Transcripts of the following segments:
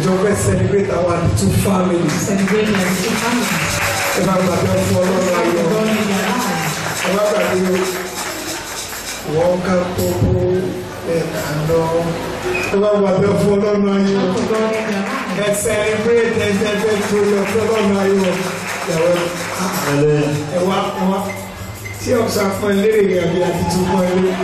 ìjọ fẹ́ celebrate àwọn àdìtú family Celebrating as two families. ẹ bá gbàgbé fún ọlọ́run Thank ayọ̀ God in their lives. ẹ bá gbàgbé wọ́n ká kókó ẹ̀ka lọ ẹ bá gbàgbé fún ọlọ́run ayọ̀ Thank God in their lives. ẹ celebrate ẹ jẹ́ fẹ́ tó lọ fún ọlọ́run ayọ̀ ìyàwó ẹ wá ẹ wá tí ọ̀sán fún ẹ lérè rẹ̀ àbí àdìtú fún ẹ lérè.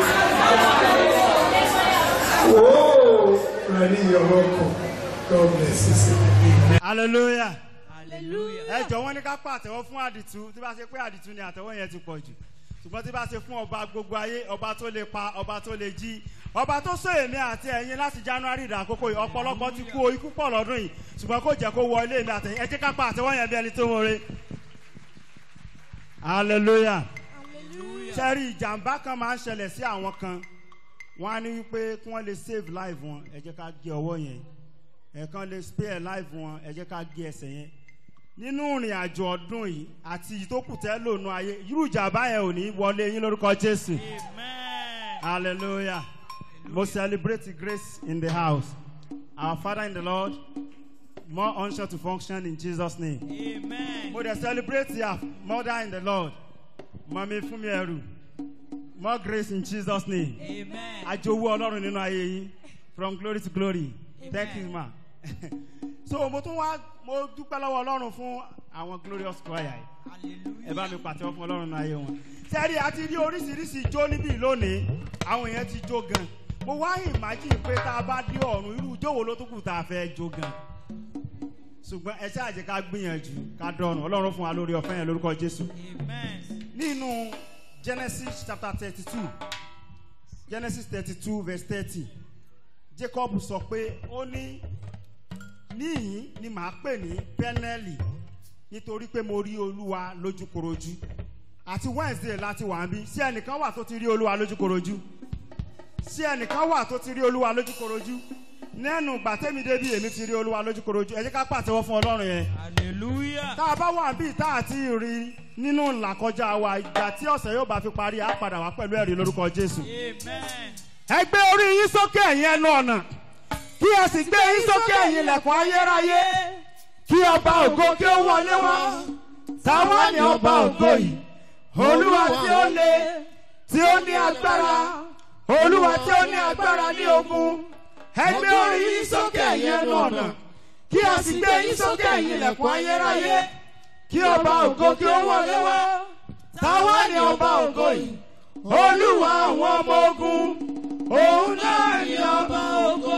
Whoa! Rani, you're welcome. God bless you. sir. hallelujah Hallelujah. ẹ jọ wọn ní ká pàtẹ́wọ́ fún àdìtú tí bá ṣe pé àdìtú ni àtẹ́wọ́ yẹn ti pọ̀ jù ṣùgbọ́n tí bá ṣe fún ọba gbogbo ayé ọba tó lè pa ọba tó lè jí ọba tó sọ èmi àti ẹ̀yin láti january dà àkókò yìí ọ̀pọ̀lọpọ̀ ti kú o ikú pọ̀ lọ́dún yìí ṣùgbọ́n kò jẹ́ kó wọ ilé mi àtẹ̀yìn ẹ jẹ́ ká pa àtẹ́wọ́ yẹn bí ẹni tó mọ̀re hallelujah sẹ́rí ìjàmbá kan máa ń ṣẹlẹ̀ sí àwọn kan wọ́n á ní wípé kí wọ́n lè save life wọn ẹ jẹ́ ká gé ọwọ́ yẹn ẹ̀kan lè spare life wọn ẹ jẹ́ ká gé ẹsẹ̀ yẹn nínú ìrìn àjò ọdún yìí àti ìtókù tẹ́ lónú ayé irú ìjàmbá yẹn ò ní wọlé yín lórúkọ jésù Amen. hallelujah mo celebrate the grace in the house our father in the lord more unction to function in jesus name Amen. mo dey celebrate their mother in the lord mami fúnmi ẹrù more grace in jesus name Amen. àjòwú ọlọ́run nínú ayé yín from glory to glory thank you ma so mo tún wá mo dúpẹ́ lọ́wọ́ ọlọ́run fún àwọn glorious choir yìí ẹ bá mi pàtẹ́wọ́ fún ọlọ́run nínú ayé wọn sẹ́rí àti rí oríṣiríṣi ijó níbí lónìí àwọn èèyàn ti jó gan mo wá imagine pé tá a bá dé ọ̀run irú ijó wo ló tún kù tá a fẹ́ jó gan ṣùgbọ́n ẹ ṣáà jẹ́ ká gbìyànjú ká dọ̀rùn ọlọ́run fún wa lórí ọ̀fẹ́ yẹn lórúkọ jésù Amen. nínú genesis chapter thirty two genesis thirty two verse thirty jacob sọ pé ó ní níyìn ni màá pè ní pẹ́nẹ́lì nítorí pé mo rí olúwa lójúkorojú àti wednesday láti wà ń bí sí ẹnìkan wà tó ti rí olúwa lójúkorojú sí ẹnìkan wà tó ti rí olúwa lójúkorojú nẹ́nu gbàtẹ́mi débi èmi ti rí olúwa lójúkorojú ẹ jẹ́ ká pàtẹ́wọ́ fún ọlọ́run yẹn Hallelujah. tá a bá wà bíi tá a ti rí nínú làkọjá wa ìgbà tí ọ̀sẹ̀ yóò bá fi parí á padà wá pẹ̀lú ẹ̀rí lórúkọ jésù. Amen. ẹ gbé orí yín sókè ẹ̀yin ẹnu ọ̀nà kí ẹ sì gbé yín sókè ẹ̀yin ilẹ̀kùn ayérayé kí ọba ògo kí ó wọlé wá táwa ni ọba ògo yìí olúwa tí ó le tí ó ní agbára olúwa tí ó ní agbára ní ogun ẹ gbé orí yín sókè ẹ̀yin ẹnu ọ̀nà kí ẹ sì gbé yín sókè ẹ̀yin ilẹ̀kùn ayérayé kí ọba ògo kí ó wọlé wá táwa ni ọba ògo yìí olúwa àwọn ọmọ ogun òun náà ni ọba ògo.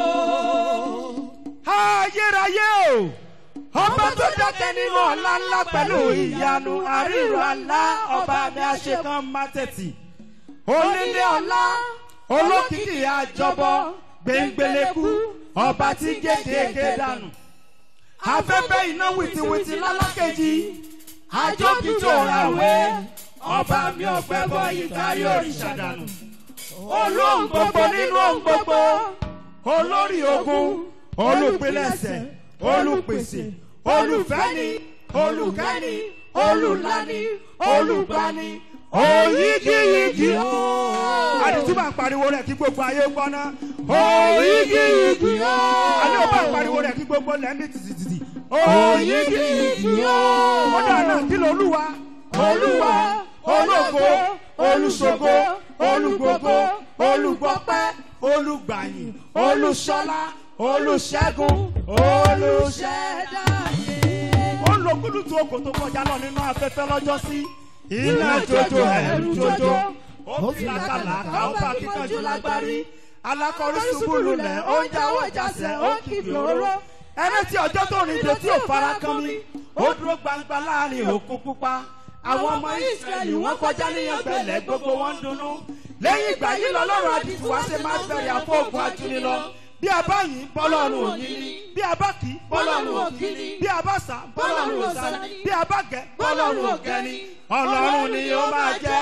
ayérayé o ọba tó dákẹ́ nínú ọ̀la ńlá pẹ̀lú ìyanu àríro àlá ọba mi àṣekán mátẹ̀tì onílé ọlá olókìkí àjọbọ gbẹngbẹlẹkú ọba tí gédéédé dànù afẹ́fẹ́ iná wìtìwìtì lálákejì àjọkìjọ ràwé ọba mi ọ̀pẹ bọ́ ìkárí òrìṣà dànù olóhùn gbogbo nínú ohun gbogbo olórí ogun olùpilẹ̀sẹ̀ olùpèsè olùfẹ́ni olùkẹ́ni olùlani olùgbani òyìgìyìgì àdìtúbà ń pariwo rẹ̀ kí gbogbo ayé gbọ́ ná òyìgìyìgì àní ò bá ń pariwo rẹ̀ kí gbogbo lẹ́ndì tìtìtìtì òyìgìyìgì ó dáná kí lolúwa olúwa ológo olùṣògo olùgbògo olùgbọ́pẹ́ olùgbàyìn olùṣọlá olùṣẹ́gun olùṣẹ́dáyé. ó lo kúlùtù oko tó kọjá lọ nínú afẹ́fẹ́ lọ́jọ́ sí iná jojo ẹ̀rù jojo ó fi làkàlàkà ó bá kíkanjú lágbárí alákọ̀ọ́rí ṣubú lulẹ̀ ó ń jáwọ́ ìjàsẹ̀ ó ń kìkì òróró ẹni tí ọjọ́ tó rìn dé tí ò fara kan mi ó dúró gbangba láàrin òkun pupa àwọn ọmọ israẹli wọn kọjá níyan gbẹlẹ gbogbo wọn ń dunnú lẹ́yìn ìgbà yìí lọ́lọ́run àdìsí wá ṣe máa bẹ̀rẹ̀ àfọ̀gùn ajúni lọ bí a bá yìn bọ́lọ́run òní ni bí a bá kì í bọ́lọ́run òkì ni bí a bá sà bọ́lọ́run òsà ni bí a bá gẹ̀ bọ́lọ́run ògẹ̀ ni ọlọ́run ni ó máa jẹ́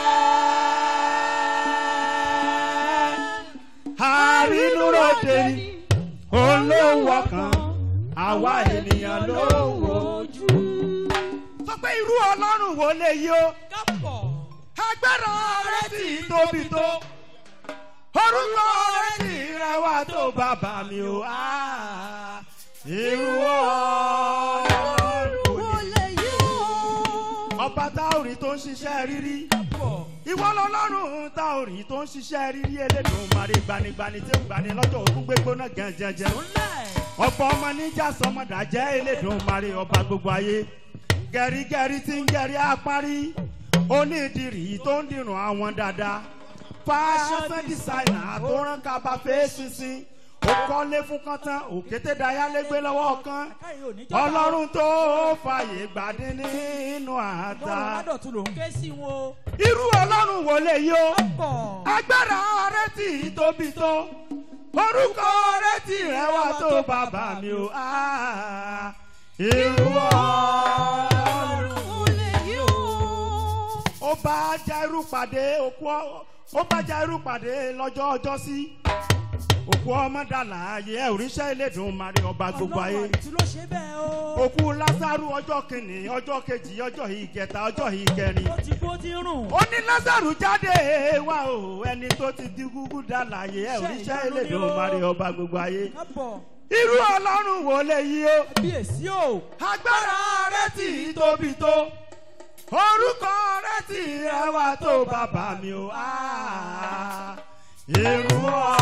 àrínúròde ni olówó kan àwa ènìyàn ló wò ojú. sọ pé irú ọlọ́run wo lè yí o Kápọ̀. agbára rẹ ti tóbi tó orúkọ rẹ ti rẹwà tó bàbá mi o Ah, irú ọlọ́run wo Wo ni. lè yí o? ọba táòrì tó ń ṣiṣẹ́ rírí ìwọ lọlọ́run táòrì tó ń ṣiṣẹ́ rírí elédùn mari gbanigbani tí ó gbani lọ́jọ́ òkú gbégbóná gẹ̀ǹjẹ̀ǹjẹ̀ ọ̀pọ̀ ọmọ níjà sọmọdà jẹ́ elédùn mari ọba gbogbo ayé gẹ̀rígẹ̀rí tí ń gẹ̀rí apárí onídìrí tó ń dìrùn àwọn dáadáa fashion designer tó rán kaba fèsì sí ó kọ́lé fún kọ́tán òkété dayálégbé lọ́wọ́ kan ọlọ́run tó fàyè gbàdé nínú àtà Ládọ̀tún ló ń ké sí wọn. irú ọlọ́run wo lè yó Pọ̀. agbára rẹ tí tóbi tó orúkọ rẹ tí rẹwà tó bàbá mi o Ah, irú ọlọ́run Wo lè yí o? ó bá jairu pàdé òkú ọ- ó bá jairu pàdé lọ́jọ́ ọjọ́ sí òkú ọmọ dàlà ayé ẹ òrìṣẹ́ ìlédùn mari ọba gbogbo ayé Ọlọ́run àti ló ṣe bẹ́ẹ̀ o. òkú lásàrù ọjọ́ kìíní ọjọ́ kejì ọjọ́ ìkẹta ọjọ́ ìkẹrin Ó ti kú ó ti rùn. ó ní lásàrù jáde wá o ẹni tó ti di gúgú dàlà ayé ẹ òrìṣẹ́ ìlédùn mari ọba gbogbo ayé Kábọ̀. irú ọlọ́run wo lè yí o Bíyèsí o. agbára rẹ tí tóbi tó orúkọ rẹ tí rẹwà tó bàbá mi o Ah, irú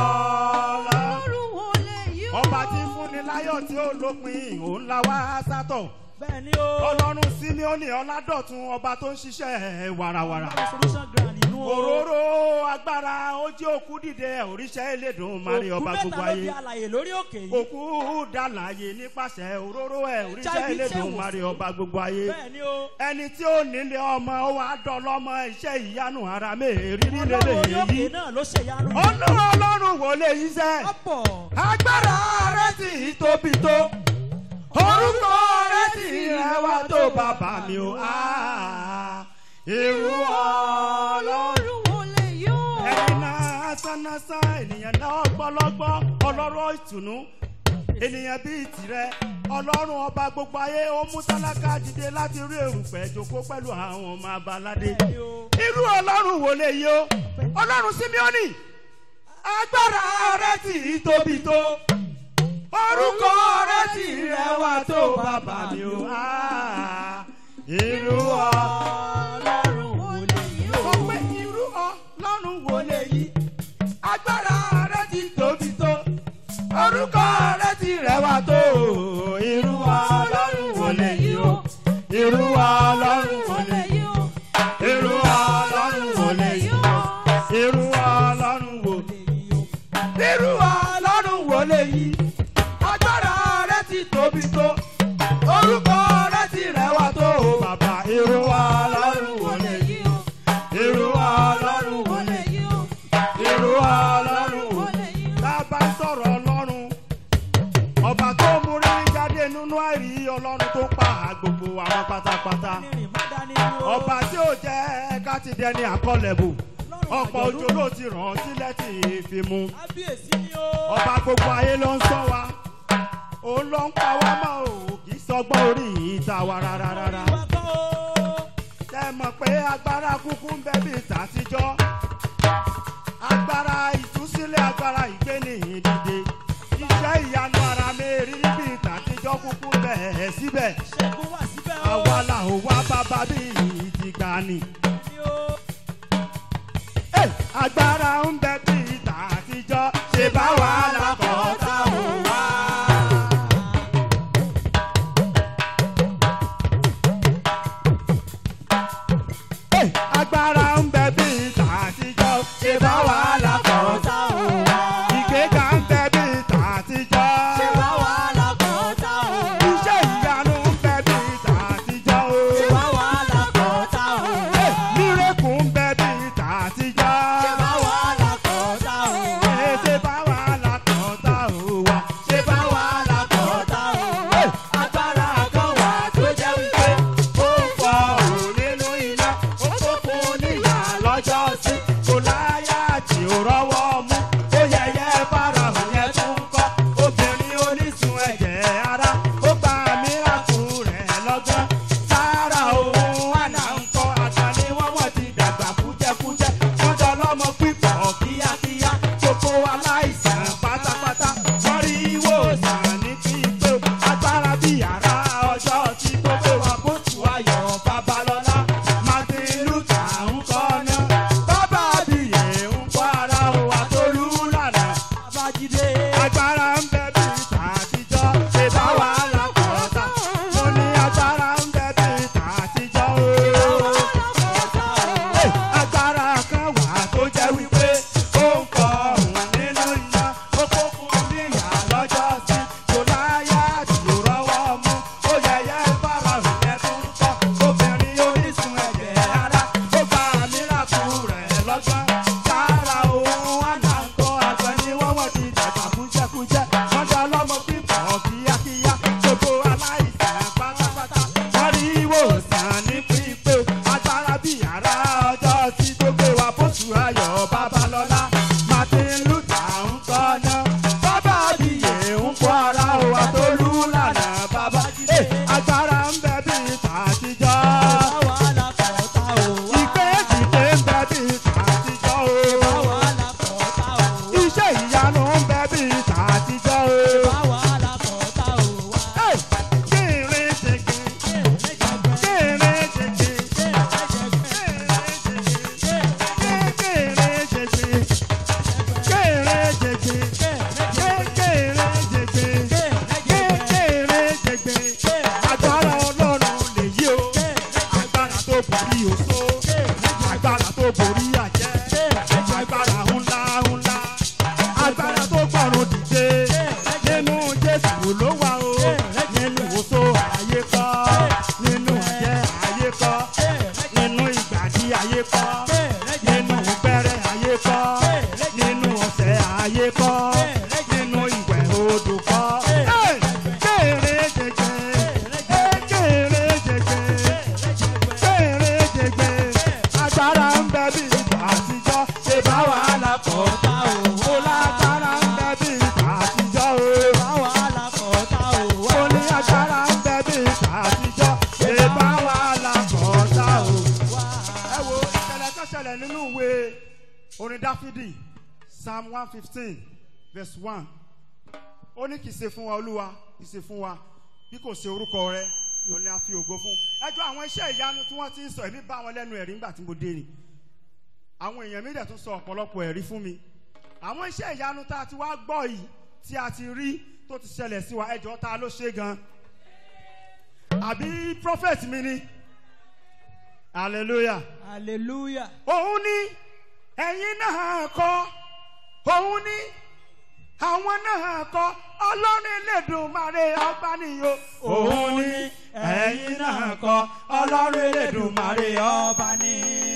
ọlọ́run Wo lè yí o? ọba tí fúnni láyọ̀ tí ó lópin òun la wá sátọ̀ Bẹ́ẹ̀ ni o. ọlọ́run símíọ́nì ọládọ̀tun ọba tó ń ṣiṣẹ́ wàràwàrà Solution ground inú o. òróró agbára ó jí òkú dìde òrìṣẹ́ elédùn mari ọba Òkú gbogbo mẹ́ta ló ayé di àlàyé lórí òkè yìí. òkú dàlàyé nípasẹ̀ òróró ẹ̀ òrìṣẹ́ HIV elédùn tí ò mari sí. ọba gbogbo ayé Bẹ́ẹ̀ ni o. ẹni tí ó nílé ọmọ ó wàá dọlọ́mọ iṣẹ́ ìyanu ara mẹ́rìírí Ọlọ́run orí lélẹ̀ òkè yìí náà ló ṣèyanu. olúwa ọlọ́run wò lè yí sẹ́ Kábọ̀. agbára rẹ ti tóbi tó orúkọ rẹ ti rẹwà tó bàbá mi o Ah, irú ọlọ́run Wo lè yí o? ẹni náà sánnásán ènìyàn náà gbọ́lọ́gbọ́ ọlọ́rọ̀ ìtùnú ènìyàn bíi tirẹ̀ ọlọ́run ọba gbogbo ayé ó mú tálákà dìde láti rí èrùpẹ̀ jókòó pẹ̀lú àwọn ọmọ abaládé Bẹ́ẹ̀ ni o. irú ọlọ́run wò lè yí o ọlọ́run símíọ́nì agbára rẹ tí tóbi tó orúkọ rẹ tí rẹwà tó bàbá mi o Ah, irú ọlọ́run Wo lè yí o? sọ pé irú ọlọ́run wò lè yí agbára rẹ ti tóbi tó orúkọ rẹ ti rẹwà tó irú ọlọ́run wò lè yí o irú ọlọ́run wò lè yí irú ọlọ́run wò lè yí irú ọlọ́run wò irú ọlọ́run wò lè yí agbára rẹ ti tóbi tó orúkọ rẹ ti rẹwà tó bàbá irú ọlọ́run wò lè yí irú ọlọ́run wò lè yí irú ọlọ́run wò lè yí tá a bá ń sọ̀rọ̀ ọlọ́run ọba tó mú rí jáde nínú àìrí ọlọ́run tó pa gbogbo àwọn pátápátá Nírìn má dání ni o. ọba tí ò jẹ́ ká ti dẹni àkọlẹ̀bù ọ̀pọ̀ òjò ló ti ràn án sílẹ̀ tí fi mu Kábíyèsí ni o. ọba gbogbo ayé ló ń sọ wa òun ló ń pa wá mọ́ o kì í sọgbọ́n orí ìta wa rárá rárá Ìwà kan o. tẹ mọ̀ pé agbára kúkú ń bẹ bí tàtijọ́ agbára ìtúsílẹ̀ agbára ìgbéni ìdìde iṣẹ́ ìyanu ara mẹ́rin bí tàtijọ́ kúkú bẹ̀ síbẹ̀ Ṣẹ́gun wà síbẹ̀ o. àwa là ó wá bàbá bí ìdìgbàanì. Ni o. Hey, agbára ń bẹ bí tàtijọ́ ṣe bá wà lákọ̀ọ́ta ò wá. Hey, agbára ń bẹ bí tàtijọ́ ṣe bá wà lákọ̀ọ́ta ò wá. ìgbéga ń bẹ bí tàtijọ́ ṣe bá wà lákọ̀ọ́ta ò wá. iṣẹ́ ìyanu ń bẹ bí tàtijọ́ o. ṣe bá wà lákọ̀ọ́ta ò wá. Hey, dáfídì psalm one fifteen verse one ó ní kì í ṣe fún wa olúwa kì í ṣe fún wa bí kò ṣe orúkọ rẹ ló ní a fi ògo fún ẹjọ́ àwọn iṣẹ́ ìyanu tí wọ́n ti ń sọ èmi bá wọn lẹ́nu ẹ̀rí nígbà tí mo dé ni àwọn èèyàn mi dẹ̀ tún sọ ọ̀pọ̀lọpọ̀ ẹ̀rí fún mi àwọn iṣẹ́ ìyanu tá a ti wá gbọ́ yìí tí a ti rí tó ti ṣẹlẹ̀ sí wa ẹjọ́ ta ló ṣe gan àbí prophet mi ni hallelujah hallelujah. òun ní ẹ̀yin náà kọ́ òun ní àwọn náà kọ́ ọlọ́run elédùnmarè ọba nìyó. òun ní ẹ̀yin náà kọ́ ọlọ́run elédùnmarè ọba ní.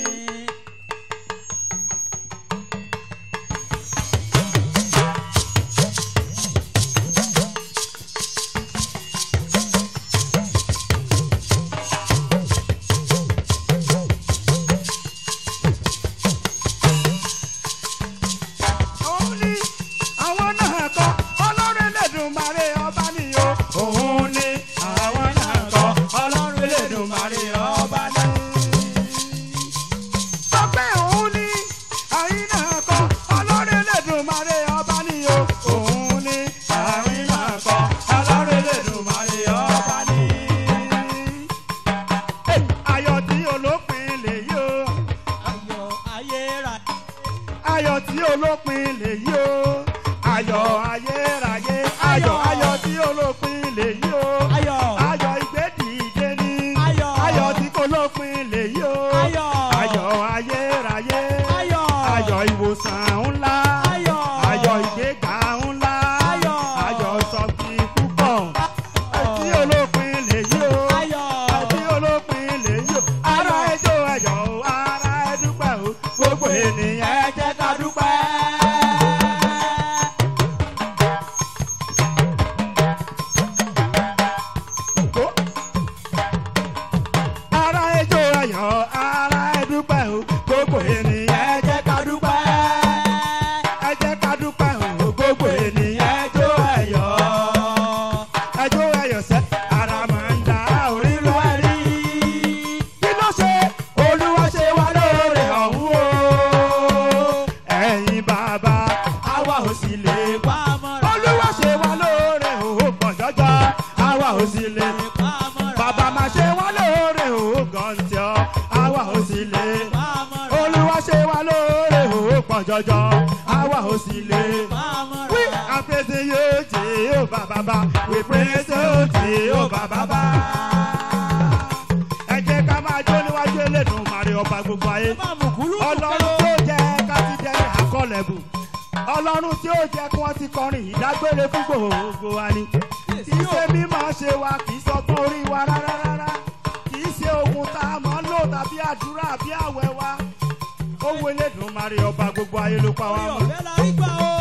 òun ní àwọn náà kọ́ ọlọ́run elédùnmarè ọba nìyó. òun ní àwọn náà kọ́ ọlọ́run elédùnmarè ọba ní. sọ pé òun ní ẹ̀yin náà kọ́ ọlọ́run elédùnmarè ọba nìyó. òun ní àwọn náà kọ́ ọlọ́run elédùnmarè ọba ní. ayọ̀ tí olópin lèyí o. ayọ̀ ayérayé. ayọ̀ tí olópin lèyí o ayọ̀ ayérayé ayọ̀ ayọ̀ tí olópin lèyí o ayọ̀ ayọ̀ ìgbédìde ni Ayọ̀. ayọ̀ tí kò lópin lèyí o Ayọ̀. ayọ̀ ayérayé Ayọ̀. ayọ̀ ìwòsàn ńlá Ayọ̀. ayọ̀ ìgbéga ńlá Ayọ̀. ayọ̀ sọ̀kì púpọ̀ tí olópin lèyí o ayọ̀. tí olópin lèyí o ara ẹjọ́ ayọ̀ o ara ẹdúpẹ́ o gbogbo ènìyàn ẹ jẹ́ ká dúpẹ́. kó. ara ẹjọ́ ayọ̀ ara ẹdúpẹ́ o gbogbo ènìyàn ẹ jẹ́ ká dúpẹ́. ẹ jẹ́ ká dúpẹ́ o gbogbo ènìyàn ẹjọ́ ayọ̀ ẹjọ́ ayọ̀ sẹ́ ara máa ń da orílẹ̀ ẹ̀rí. kí ló ṣe olúwa ṣe wá lóore ọ̀hún o ẹ̀yin bàbá àwa ò sì lè pa. pa mọ́ra. olúwa ṣe wá lóore òun pọ̀ jọjọ àwa ò sì lè pa mọ́ra. bàbá máa ṣe wá lóore òun gàǹtì ọ àwa ò sì lè pa mọ́ra. olúwa ṣe wá lóore òun pọ̀ jọjọ àwa ò sì lè. pa mọ́ra. We are praising you, Jehovah Baba. We praise you, Jehovah Baba. Ẹ jẹ́ ká máa jó níwájú Elédùmarè ọba gbogbo ayé má mú kúrú. ọlọ́run tí ó jẹ́ ká ti jẹ́ àkọlẹ̀bù ọlọ́run tí ó jẹ́ kí wọ́n ti kọrin ìdágbére fún gbogbo wa ni kì í ṣe mímọ̀ ṣe wa kì í sọgbọ́n orí wa rárá rárá kì í ṣe ogun tá a mọ̀ ń lò tàbí àdúrà àbí àwẹ̀ wa ó wo Elédùmarè ọba gbogbo ayé ló pa wá orí mọ́ ọ̀fẹ́ la rí gbà o.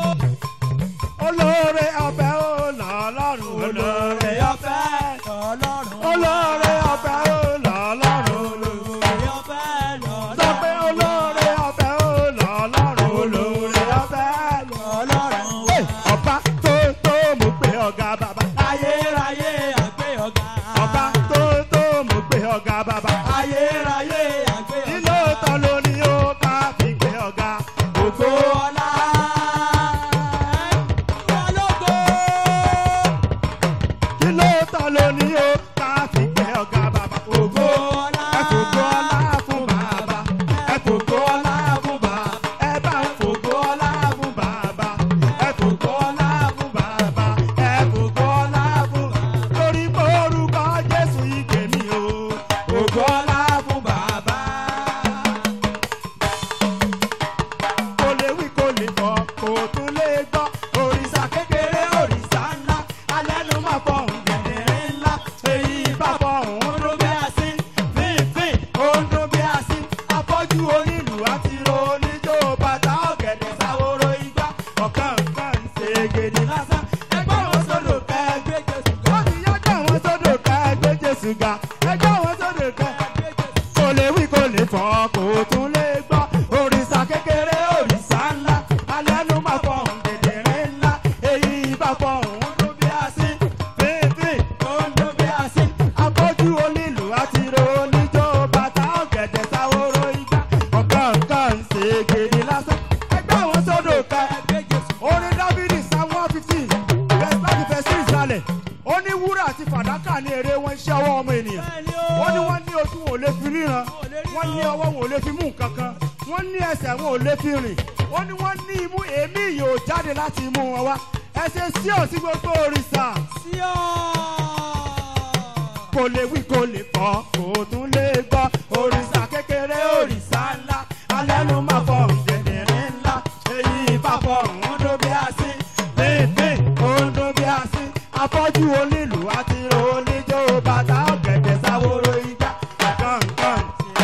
olóore ọbẹ̀ ó lọ́lọ́run olóore ọbẹ̀ ọlọ́run. olóore ọbẹ̀ ó lọ́lọ́run orí ọ̀fẹ́ lọ́lọ́run. sọ pé olóore ọbẹ̀ ó lọ́lọ́run olóore ọbẹ̀ ọlọ́run wá. ọba tó tó mú pé ọ̀gá bàbá ayérayé àgbé ọ̀gá. ọba tó tó mú pé ọ̀gá bàbá ayérayé àgbé ọ̀gá. ilé ọ̀tọ̀ ló ní ó ká fi pé ọ̀gá ògo ọlá. ọlọ́gbọ́. ilé ọ̀tọ̀ ló ní ó ká fi pé ọ̀gá bàbá ògo ọlá. ẹ fògo ọlá fún bàbá ẹ fògo ọlá fún bàbá ẹ bá ń fògo ọlá fún bàbá ẹ fògo ọlá fún bàbá ẹ fògo ọlá fún bàbá torí pé orúkọ Jésù ìgbè mi o ògo ọlá fún bàbá. kò lè wí kò lè fọ kò tún lè gbọ́ òrìṣà kékeré òrìṣà ńlá alẹ́ ló máa fọ òun gẹ̀dẹ̀rẹ̀ ńlá èyí bá fọ òun ló bí àsín fínfín òun ló bí àsín afọ́jú onílù àti oníjó bàtà ọ̀gẹ̀dẹ̀ sáwóró igbá ọ̀kan nǹkan ń ṣe gèdè lásán ẹgbẹ́ wọn sódò kẹgbẹ́ jésù ga ó ti yájọ́ wọn sódò kẹgbẹ́ jésù ga ẹgbẹ́ wọn sódò kẹgbẹ́ jésù kò lè wí kò lè fọ kò tún lè gbọ́ òrìṣà kékeré òrìṣà ńlá alẹ́ ló máa fọ òun gèdèrè ńlá èyí bá fọ òun ló bí àsín fínfín òun ló bí àsín afọ́jú onílù àti oníjó bàtà ọ̀gẹ̀dẹ̀ sáwóró igbá ọ̀kan nǹkan ń ṣe gèdè lásán ó ní wúrà àti fàdákà ní èrè wọn iṣẹ́ ọwọ́ ọmọ ènìyàn bẹ́ẹ̀ni o. ó ní wọ́n ní ojú wọn ò lè fi ríran wọ́n ní ọwọ́ wọn ò lè fi mú nǹkan kan wọ́n ní ẹsẹ̀ wọn ò lè fi rìn ó ní wọ́n ní imú èémí yóò jáde láti imú wọn wá ẹsẹ̀ sí òsì gbogbo òrìṣà sí ọ. kò lè wí kò lè kọ́ kò tún lè gbọ́ òrìṣà kékeré òrìṣà ńlá alẹ́nu máa fọ ǹdẹ̀dẹ̀rẹ̀ ńlá èyí ìfàfọ̀ òǹdó bí a sí léèké òǹdó bí a sí afọ́jú onílù àti oníjó bàtà ọ̀gẹ̀dẹ̀ sáwóró ìjà kankan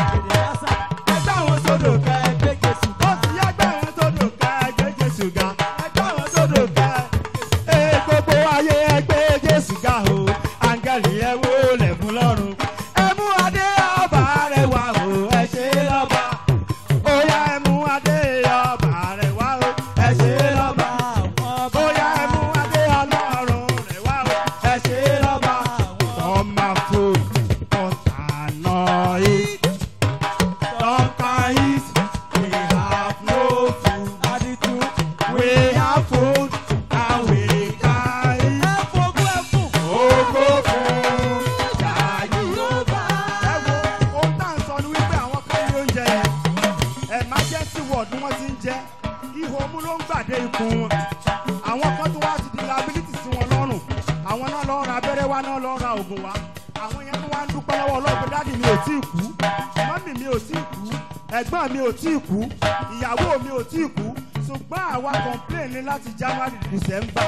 ẹgbẹ́ àwọn sódò kẹ́ ẹgbẹ́ jésù ó ti yá gbẹ́ àwọn sódò kẹ́ ẹgbẹ́ jésù ga ẹgbẹ́ àwọn sódò kẹ́ ee gbogbo ayé ẹgbẹ́ jésù ga o áńgẹ́lì ẹ wó lẹ̀kún lọ́rùn ẹ mú adé ọba rẹ wá o ẹ ṣe lọ́ba ó yá ẹ mú adé ọba rẹ wá o ẹ ṣe lọ́ba ó yá ẹ mú adé ọlọ́run rẹ wá o ẹ ṣe lọ́ba ọmọ fún ọ̀tànà yìí. Some can eat, we have no food. Aditu. We have food and we can eat. Ẹ fogún ẹ fún. Ògo fún Jàyí. Ẹ wo ohun tá à ń sọ ni wípé àwọn kan ní oúnjẹ yẹn. Emergency ward ni wọ́n ti ń jẹ́. Ihò omú ló ń gbàdé ikùn wọn. Àwọn kan tó wá ti di liability sí wọn lọ́rùn. Àwọn náà lọ ra abẹ́rẹ́ wá náà lọ ra oògùn wá. Àwọn yẹn tó wá ń dúpẹ́ lọ́wọ́ ọlọ́gbẹ́ dáàdì mi ò tí ì kú. Mọ́mì mi ò tí ì kú. Ẹ̀gbọ́n mi ò tí ì kú. Ìyàwó mi ò tí ì kú. Ṣùgbọ́n àwa complain ní láti January December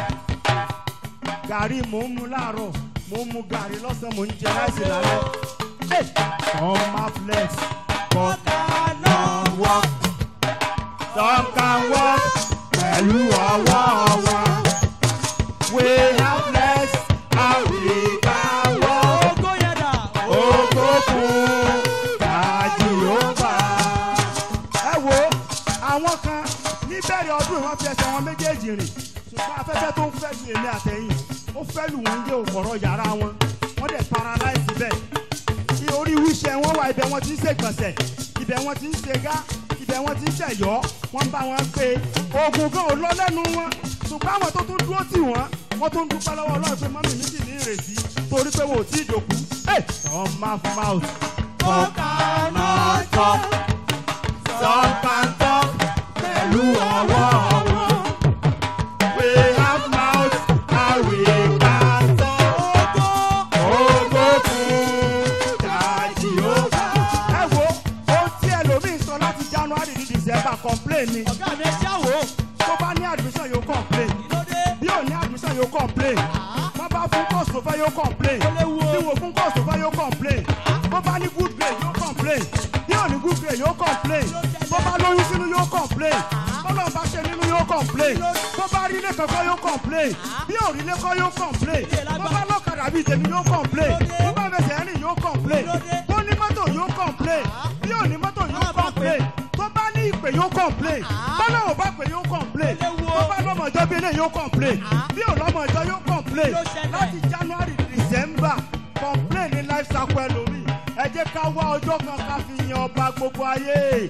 gàrí mò ń mu láàárọ̀ mò ń mu gàrí lọ́sàn-án mò ń jẹ láìsí lálẹ́. Hey! Some are flex, but cannot walk. Some can walk pẹ̀lú ọwọ́ wọn. We have flex and we can walk. Ògo yẹn dà. Ògo fún Jèhófà. Ẹ wo àwọn kan níbẹ̀rẹ̀ ọdún yìí wọ́n fi ẹsẹ̀ wọn méjèèjì rìn ṣùgbọ́n afẹ́fẹ́ tó ń fẹ́ lu èmi àtẹ̀yìn ó fẹ́ lù wọ́n yé òkọ̀rọ̀ yàrá wọn wọ́n dẹ̀ paralyze bẹ́ẹ̀ kí orí wíṣẹ́ wọn wà ibẹ̀ wọn ti ń ṣègbọ̀nsẹ̀ ibẹ̀ wọn ti ń ṣègá ibẹ̀ wọn ti ń ṣẹ̀yọ́ wọ́n bá wọn pé oògùn gan ò lọ lẹ́nu wọn ṣùgbọ́n àwọn tó tún dúró tì wọ́n wọ́n tún dúpẹ́ lọ́wọ́ ọlọ́run pé mọ́mì mi sì ní ìrètí torí pé wọn ò tí ì dòkú. some mouth mouth some cannot talk some can talk pẹ̀lú ọwọ́ wọn. We have mouth and we can talk. Ògo fún Jèhófà. Ẹ wo ohun tí ẹlòmíín sọ láti January ní December complain ni. Ọ̀gá mi ẹ ṣáwó. Tó bá ní admission yóò complain. Kí ló dé? Bí ò ní admission yóò complain. Wọ́n bá fún course tó fẹ́ yóò complain. Ó léwu o. Bí wò fún course tó fẹ́ yóò complain. Bó bá ní good grade yóò complain. Bí ò ní good grade yóò complain. Bó bá lóyún sínú yóò complain. Bọ́lá bá ṣe nínú yóò complain. Bó bá rí ilé kankan yóò complain. Bí ò rí ilé kan yóò complain. Bó bá lọ́kadà bíi tèmi yóò complain. Bó bá fẹsẹ̀ rìn yóò complain. Bó ní mọ́tò yóò complain. Bí ò ní mọ́tò yóò complain. Tó bá ní ìpè yóò complain. Bọ́lá ò bá pè yóò complain. Tó bá lọ́mọ ìjọ bí eléyìí yóò complain. Bí ò lọ́mọ ìjọ yóò complain. Ló ṣẹlẹ̀. Láti January December complain ní life cycle ẹlòmíì. Ẹ jẹ́ ká wá ọjọ́ kan ká fi yan ọba gbogbo ayé.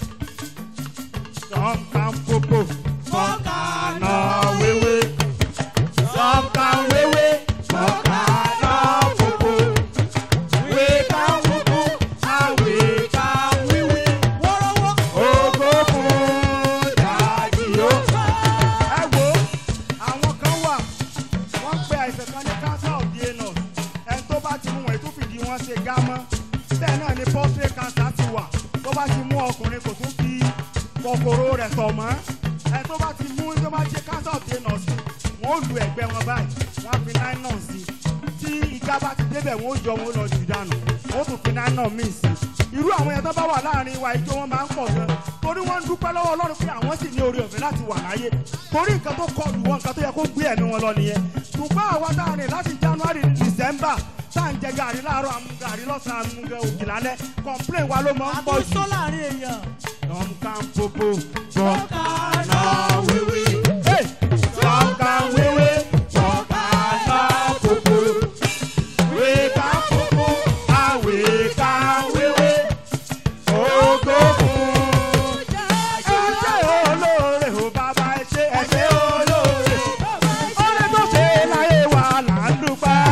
Some can popo, some can uh, wewe. Some can wewe, some can uh, popo. We can popo and we can wewe. Wọ́rọ́wọ́. Ògo fún Jèhófà. Ẹ wo, àwọn kan wà, wọ́n pe àìsàn kan ní cancer of the anus. Ẹni tó bá ti mú wọn ètò fìdí wọn ṣe gámọ́. Bẹ́ẹ̀ náà ni prostate cancer ti wà. Tó bá ti mú ọkùnrin kò tún fi kòkòrò rẹ̀ tọ̀ mọ́. Ẹni tó bá ti mú tó bá ṣe cancer of the anus, wọ́n ó lu ẹ̀gbẹ́ wọn báyìí. Wọ́n á fi nylon sí i. Tí ìjà bá ti débẹ̀, wọ́n ó yọ wọn ó lọ jù dànù. Wọ́n ó tún fi nylon míì sí i irú àwọn yẹn tó bá wà láàrin wa ìjọ wọn máa ń pọ̀ gan torí wọ́n ń dúpẹ́ lọ́wọ́ ọlọ́run pé àwọn sì ní oore ọ̀fẹ́ láti wà láyé torí nǹkan tó kọlù wọn nǹkan tó yẹ kó gbé ẹ̀mí wọn lọ nìyẹn ṣùgbọ́n àwa tá a rìn láti january december tá à ń jẹ gàrí láàárọ̀ àmú gàrí lọ́sàn-án àmú gẹ òkè lálẹ́ complain wa ló máa ń pọ̀ jù. Àbúrò láàrin èèyàn. some can popo some can na wewe Hey! some can wewe some can na popo we can popo and we can wewe. Ògo fún ẹ̀ṣẹ̀ olóore ò bàbá ẹ̀ṣẹ̀ ẹ̀ṣẹ̀ olóore. Oore tó ṣe láyé wa là ń dúpẹ́.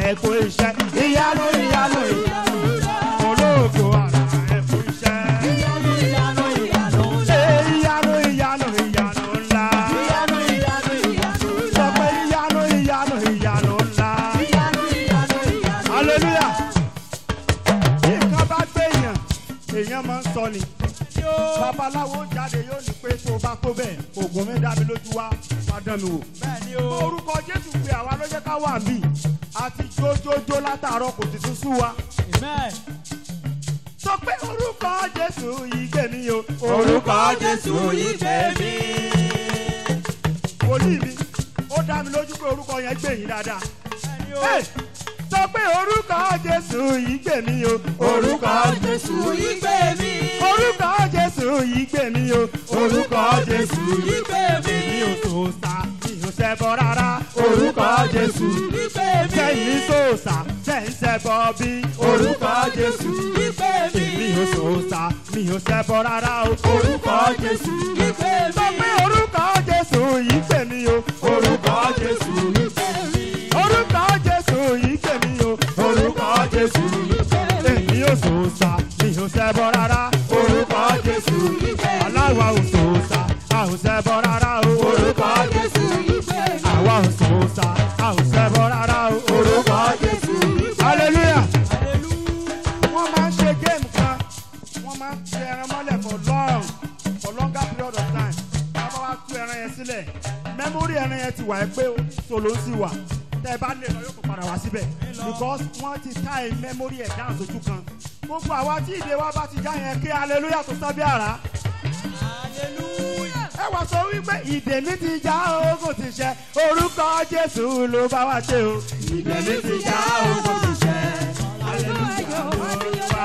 ẹ̀kọ́ iṣẹ́ ìyanu ìyanu ìyanu olóògbé ara ẹ̀kọ́ iṣẹ́. ìyanu ìyanu ìyanu ńlá. Ṣé ìyanu ìyanu ìyanu ńlá? ìyanu ìyanu ìyanu Sọ ńlá. pé ìyanu ìyanu ìyanu ńlá. ìyanu ìyanu ìyanu. Hallelujah. Bí nǹkan bá gbé èèyàn, èèyàn máa ń sọ ni. Babaláwo jáde yóò ní pé tó bá tó bẹ́ẹ̀, oògùn mi dá mi lójú wá, wá dán mi wò. bẹ́ẹ̀ni Mọ o. orúkọ Jésù pé àwa ló jẹ́ ká wà ń bì. Àti jójójó látàárọ̀ kò tuntun sú wa. amen. Sọ pé orúkọ Jésù yìí gbé mi o. orúkọ jésù yìí gbé mi. Wòlíì mi, ó dá mi lójú pé orúkọ yẹn gbé yín dáadáa. bẹ́ẹ̀ni o. Hey! sọ pé orúkọ jésù yìí gbè mí o. orúkọ jésù yìí gbé mi. orúkọ jésù yìí gbè mí o. orúkọ jésù yìí gbé mi. mi ò tó sá mi ò ṣẹbọ rárá. orúkọ jésù yìí gbé mi. sẹ́yìn sòòsà sẹ́yìn ṣẹbọ bí. orúkọ jésù yìí gbé mi. mi ò sòòsà mi ò ṣẹbọ rárá o. orúkọ jésù yìí gbé sọ mi. pé orúkọ jésù yìí gbè mí o. orúkọ jésù yìí gbé mi. orúkọ jésù yìí gbè mí o. orúkọ jésù yìí gbé mi. èmi ò sòòsà mi ò ṣẹbọ rárá. orúkọ jésù yìí gbé mi. aláwa ò sòòsà a ò ṣẹbọ rárá o. orúkọ jésù yìí gbé mi. àwa ò sòòsà a ò ṣẹbọ rárá o. orúkọ jésù yìí gbé mi. hallelujah. hallelujah. wọ́n máa ń ṣe géèmù kan wọ́n máa ń fi ẹran mọ́lẹ̀ for long for longer period of time bàbá wa tú ẹran yẹn sílẹ̀ mẹ́mórì ẹran yẹn ti wà ẹ́ pé solo sì wà tẹ́ ẹ bá lè lọ yóò kó padà wá síbẹ̀ because wọ́n ti tá ẹ mẹ́mórì ẹ̀ dáhùn sójú kan gbogbo àwa tí ìdè wa bá ti já yẹn kí hallelujah tó sábẹ́ àrá hallelujah. ẹ wá sọ wípé ìdè mi ti já ogun ti ṣẹ orúkọ jésù ló bá wa ṣe o ìdè mi ti já ogun ti ṣẹ hallelujah olúwa.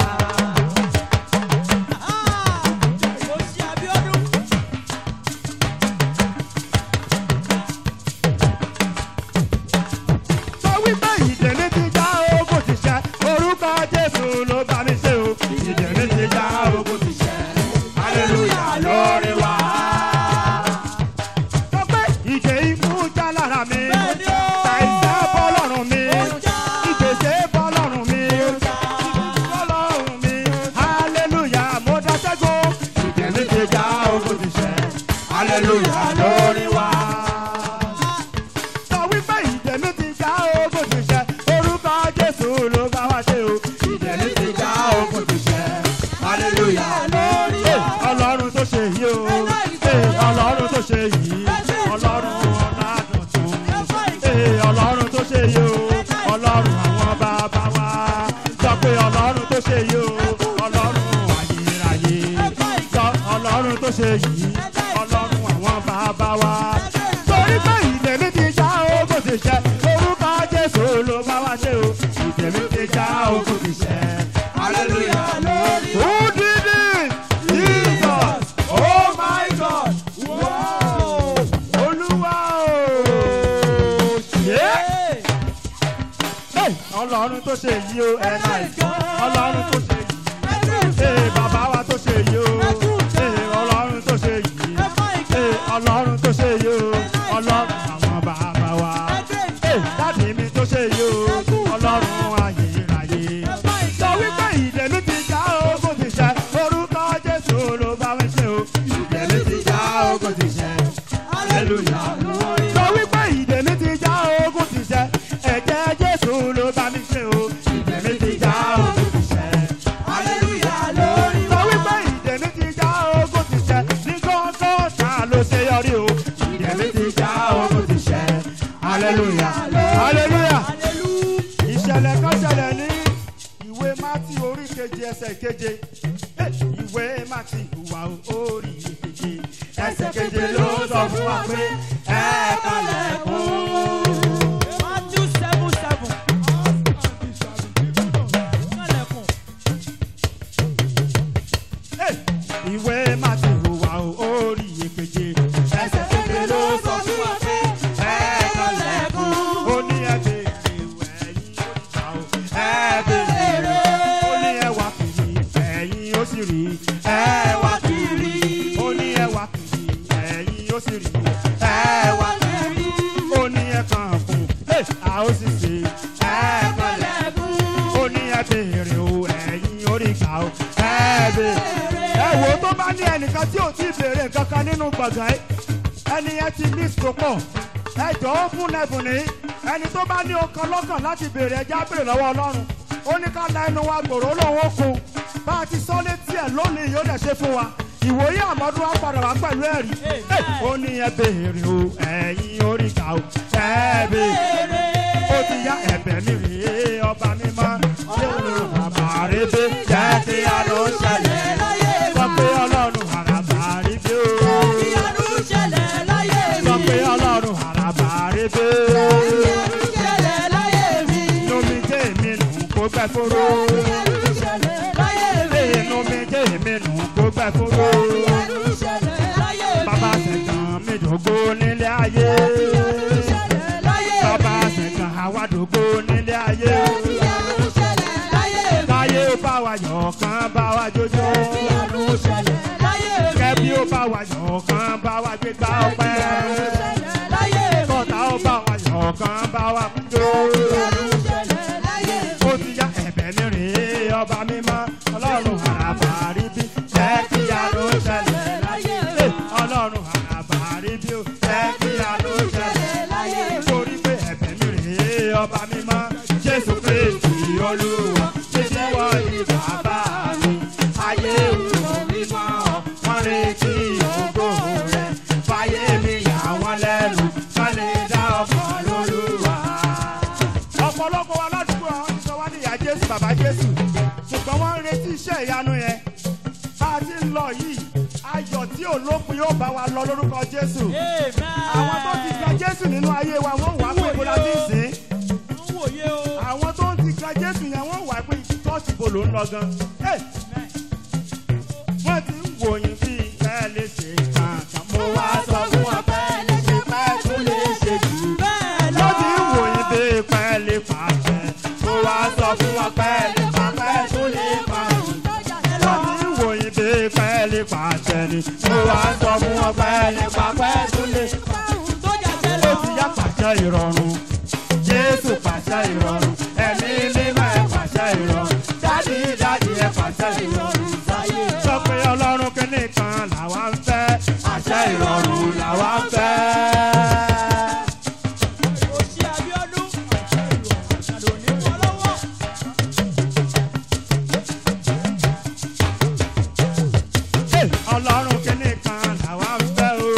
Ó ṣe Abíọ́dún. sọ wípé ìdèmí ti já ogun ti ṣẹ orúkọ jésù ló bá mi ṣe o ìdèmí ti já ogun ti ṣẹ hallelujah lórí wa. sọ pé ìdè ikú já lára mi Bẹ́ẹ̀ni o. ṣàìsẹ́ bọ́ lọ́rùn mi Ó já. ìgbésẹ̀ bọ́ lọ́rùn mi bọ́ lọ́rùn mi hallelujah mo dá ṣẹ́gun ìdèmí ti já ogun ti ṣẹ hallelujah lórí wa sọ wípé ìdèmí ti já ogun ti ṣẹ orúkọ jésù ló bá wá ṣe o ìdèmí ti já ogun ti ṣẹ hallelujah lórí wa. ọlọ́run tó ṣe yìí o Ee, ọlọ́run tó ṣe yìí ọlọ́run ọ̀nà tuntun Ee, ọlọ́run tó ṣe yìí o ọlọ́run àwọn bàbá wa sọ pé ọlọ́run tó ṣe yìí o ọlọ́run ayérayé sọ ọlọ́run tó ṣe yìí ọlọ́run àwọn bàbá wa torí pé ìdèmí ti já ogun ti ṣẹ orúkọ jésù ló bá wá ṣe o ìdèmí ti já ogun ti ṣẹ hallelujah lórí. who did it jesus oh my god wow olúwa o ṣe Hey, ọlọ́run tó ṣe yìí o ẹ̀ náà ọlọ́run tó ṣe yìí. Ee bàbá wa tó ṣe yìí o. Ee ọlọ́run tó ṣe yìí. Ee ọlọ́run tó ṣe yìí o. Ọlọ́run àwọn bàbá wa. Ee dáàdì mi tó ṣe yìí o. Ọlọ́run ayérayé. Sọ wípé ìdèmí ti já ogun ti ṣẹ. Orúkọ Jésù ló bá mi ṣe o. Ìdèmí ti já ogun ti ṣẹ. Hallelujah. Sọ wípé ìdèmí ti já ogun ti ṣẹ. Ẹ̀jẹ̀ Jésù ló bá mi ṣe o. Ìdèmí ti já ogun ti ṣẹ. Hallelujah lórí Sọ wípé ìdèmí ti já ogun ti ṣẹ. Ní gángan ta ló ṣe yọrí o. Ìdèmí ti já ogun ti ṣẹ. Hallelujah. Hallelujah. Ìṣẹ̀lẹ̀ kan ṣẹlẹ̀ ní ìwé Mátì orí keje ẹsẹ̀ keje. Eh, Ìwé Mátì ìwà orí keje. Ẹsẹ̀ keje ló sọ fún wa pé ẹ kalẹ̀kùn. Matthew seven seven. Kálẹ̀kùn. Hey! ìwé máti hùwà orí ìkeje ẹsẹ̀ kékeré ló sọ fún wa pé ẹ kọlẹ̀kùn ó ní ẹgbẹ́ ìwé ẹ̀yìn oríta o ẹ bèrè ó ní ẹwà kiri ẹ̀yìn ó sì rí ẹ wá kiri ó ní ẹwà kiri ẹ̀yìn ó sì rí ẹ wá kiri ó ní bá ní ẹnìkan tí ò tí ì béèrè nǹkan kan nínú gbọ̀ngàn yìí ẹni yẹn ti ní ìsopọ̀ ẹ jọ̀wọ́ fún ẹ̀bùn ní ẹni tó bá ní ọkàn lọ́kàn láti béèrè ẹja béèrè lọ́wọ́ ọlọ́run ó ní ká la ẹnu wa gbòòrò lòun ó kun bá a ti sọ létí ẹ̀ lónìí yóò dẹ̀ ṣe fún wa ìwòye àmọ́dún wa padà wá pẹ̀lú ẹ̀rí ó ní ẹ béèrè o ẹ̀yin oríkà o ẹ béèrè ó ti yá ẹ̀bẹ̀ mi rèé ọba mímọ́ ṣé òun bàbá rẹ dé jẹ́ kí a lọ ṣẹlẹ̀ sọ pé ọlọ́run àràbà rí dé o sọ pé ọlọ́run àràbà rí dé lómi jẹ́ èmi nù kó gbẹ kóró inú mi jẹ́ èmi nù kó gbẹ kóró bàbá sẹ̀kàn mi dògbò nílé ayé bàbá sẹ̀kàn àwàdògbò nílé ayé káyé ó bá wa yọ̀ kán bá wa jójó kẹ́bí ó bá wa yọ̀ kán bá wa gbégbá ọpẹ́ kọ́ta ó bá wa yọ̀ kán bá wa jó ó ti yá ẹ̀bẹ̀ mi rèé ọba mímọ́ ọlọ́run àràbà rí bí jẹ́ kí a ló ṣẹlẹ̀ láyé ọlọ́run àràbà rí bí ó jẹ́ kí a ló ṣẹlẹ̀ láyé torí pé ẹ̀bẹ̀ mi rèé ọba mímọ́ jésù kristi olúwa títí wọ ní bàbá mi ayé òun mímọ́ wọn retí ògo rẹ̀ fàyè mi yà wọ́n lẹ́nu wọ́n lè dá ọkọ̀ lólúwa ọ̀pọ̀lọpọ̀ wa ládùúgbò àwọn ti sọ wá ní ìyá jésù bàbá jésù ṣùgbọ́n wọ́n ń retí iṣẹ́ ìyanu yẹn bá a ti ń lọ yìí ayọ̀ tí ò lópin yóò bá wa lọ lórúkọ jésù àwọn tó ti gba jésù nínú ayé wa wọ́n wà pé ibo la ti ń sìn àwọn tó ń ti gba jésù yẹn wọ́n wà pé ṣọ́ọ̀ṣì bo ló ń lọ gan Hey! wọ́n ti ń wòyìn bí ẹ lè ṣe kankan mo wá sọ fún wọn pé ṣe pẹ́ tó lè ṣe jù wọ́n ti ń wòyìn bí pẹ́ lè pàṣẹ mo wá sọ fún wọn pé lè pa pẹ́ tó lè pàṣẹ wọ́n ti ń wòyìn bí pẹ́ lè pàṣẹ ni mo wá sọ fún wọn pé lè pa pẹ́ tó lè ó ti yá pàṣẹ ìrọ̀rùn jésù pàṣẹ ìrọ̀rùn ẹ̀mí mímọ́ ẹ̀ pàṣẹ ìrọ̀rùn dádì dádì ẹ̀ pàṣẹ ìrọ̀rùn sáyé sọ pé ọlọ́run kìíní kan làwa ń fẹ́ àṣẹ ìrọ̀rùn làwa ń fẹ́. Hey, ọlọ́run kìíní kan làwa ń fẹ́ o.